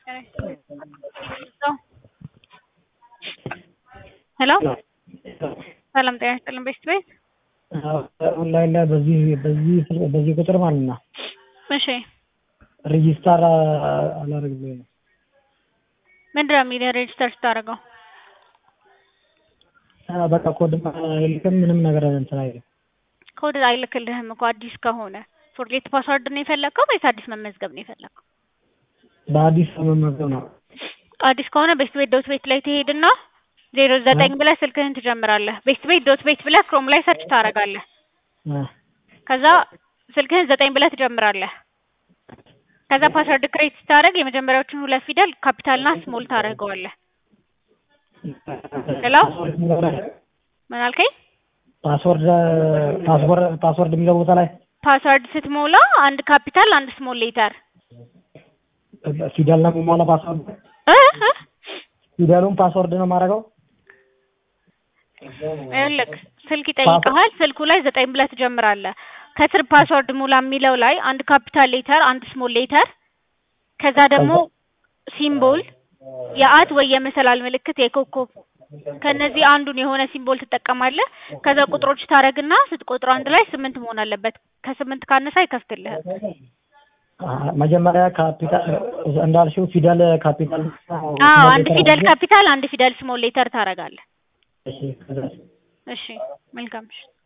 ሄሎ ሰላም ጤና ይስጥልን ቤስት ቤት ኦንላይን ላይ በዚህ በዚህ በዚህ ቁጥር ማለት ነው እሺ ሬጂስተር አላደርግም ብሎኝ ነው። ምንድን ነው የሚለው ሬጅስተር ስታደርገው አ፣ በቃ ኮድ አይልክም ምንም ነገር እንትን አይልም። ኮድ አይልክልህም እኮ አዲስ ከሆነ ፎርጌት ፓስወርድ ነው የፈለግከው ወይስ አዲስ መመዝገብ ነው የፈለግከው? በአዲስ መመዝገብ ነው። አዲስ ከሆነ ቤስት ቤት ዶት ቤት ላይ ትሄድና ዜሮ ዘጠኝ ብለህ ስልክህን ትጀምራለህ። ቤስት ቤት ዶት ቤት ብለህ ክሮም ላይ ሰርች ታደርጋለህ። አ፣ ከዛ ስልክህን ዘጠኝ ብለህ ትጀምራለህ። ከዛ ፓስወርድ ክሬት ስታደርግ የመጀመሪያዎቹን ሁለት ፊደል ካፒታልና ስሞል ታደርገዋለህ። ሄሎ ምን አልከኝ? ፓስወርድ ፓስወርድ ፓስወርድ የሚለው ቦታ ላይ ፓስወርድ ስትሞላ አንድ ካፒታል አንድ ስሞል ሌተር ፊደል ነው የምሞላ ፓስወርድ እ እ ፊደሉን ፓስወርድ ነው የማደርገው። ይኸውልህ ስልክ ይጠይቀሃል። ስልኩ ላይ ዘጠኝ ብለህ ትጀምራለህ። ከስር ፓስወርድ ሙላ የሚለው ላይ አንድ ካፒታል ሌተር አንድ ስሞል ሌተር ከዛ ደግሞ ሲምቦል የአት ወይ የመሰላል ምልክት የኮከብ ከነዚህ አንዱን የሆነ ሲምቦል ትጠቀማለህ። ከዛ ቁጥሮች ታደርግና ስትቆጥር አንድ ላይ ስምንት መሆን አለበት። ከስምንት ካነሳ አይከፍትልህም። አ፣ መጀመሪያ ካፒታል እንዳልሽው ፊደል ካፒታል አዎ አንድ ፊደል ካፒታል አንድ ፊደል ስሞል ሌተር ታደርጋለህ። እሺ ከዛ እሺ መልካም እሺ